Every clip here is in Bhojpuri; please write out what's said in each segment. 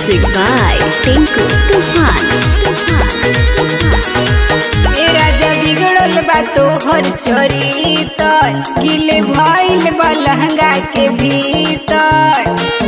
Music by Tinku Tufan. ए राजा बिगड़ल बा तोहर चरितर गिले भइल बा लहंगा के भीतर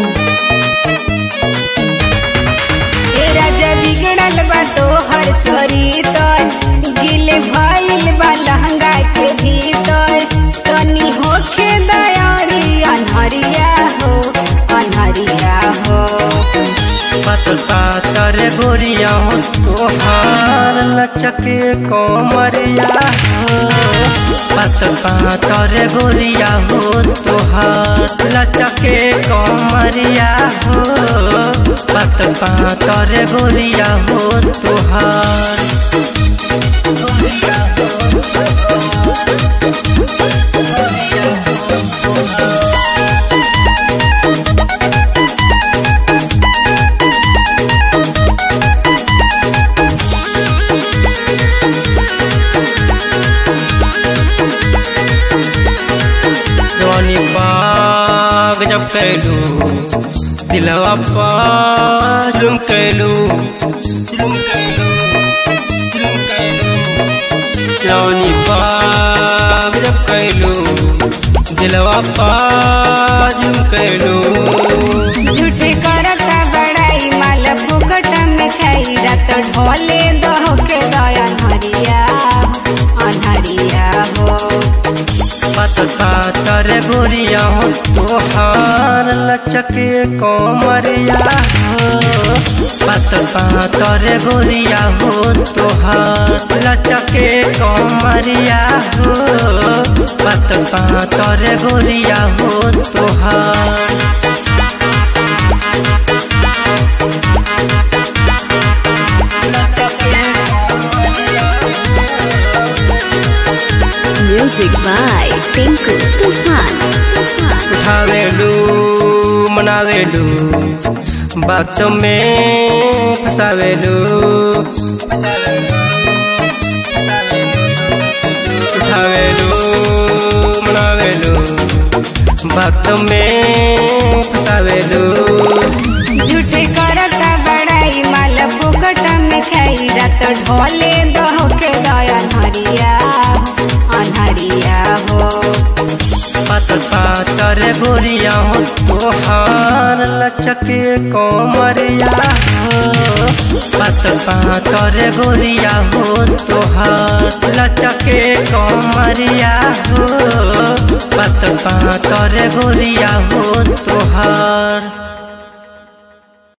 ए राजा बिगड़ल बा तोहर चरितर गिले भइल बा लहंगा के भीतर तनी होखे दयारी अनहरिया हो अनहरिया हो पतसा तर गोरिया हो तोहार लचके कोमरिया हो पतसा तर गोरिया हो तोहार लचके कोमरिया हो पतसा तर गोरिया हो तोहार जवानी बाग जब कैलू दिलवा पाजुम कैलू जवानी बाग जब कैलू दिलवा पाजुम कैलू झूठे करता बड़ाई माल फुकट में खाई रात ढोले दहो के दया अनहरिया अनहरिया हो पतसा तर गोरिया हो तोहार लचके कोमरिया हो पतसा तर गोरिया हो तोहार लचके कोमरिया हो पतसा तर गोरिया हो तोहार Music by Tinku Tufan. उठावेलू मनावेलू बात में फसावेलू उठावेलू मनावेलू बात में फसावेलू झूठे करता बड़ाई माल फुकट में खाई रात ढोले दहो के दया अनहरिया अनहरिया हो पतसा तर गोरिया हो तोहार लचके कोमरिया हो पतसा तर गोरिया हो तोहार लचके कोमरिया हो पतसा तर गोरिया हो तोहार